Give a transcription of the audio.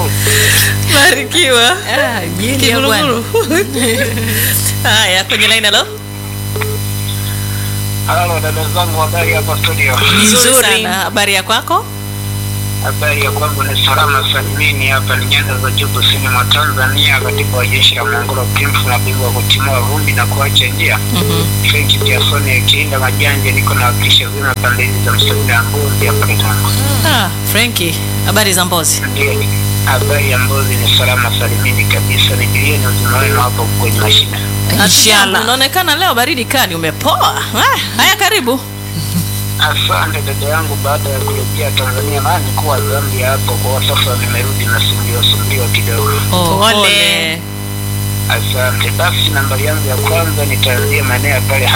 Barikiwa. Ah, mjini ya bwana. Kiguruguru. Haya, kwenye line halo. Halo dada zangu, habari hapa studio. Nzuri Nzuri. sana. Habari ya kwako? Habari ya kwangu ni salama salimini, hapa ni nyanda za juu kusini mwa Tanzania, katibu wa jeshi la Mongolo Kimfu na bingwa wa kutimua vumbi na kuacha njia Mhm. French Jason akiinda majanja, niko na wakilisha vyema pande hizi za msituni ya Mbuzi hapa Kitango. Ah, Frankie, habari za Mbozi? Ndio, habari ya Mbuzi ni salama salimini kabisa, nijilieni uzima wenu hapo kwenye mashina. Inshallah. Unaonekana leo baridi kali, umepoa. Ah, haya karibu. Asante dada yangu, baada ya kurejea Tanzania na nikuwa Zambia hapo, kwa sasa nimerudi na sumbiwa sumbiwa kidogo. Oh, Pole. pole. Asante. Basi nambari yangu ya kwanza nitaanzia maeneo ya pale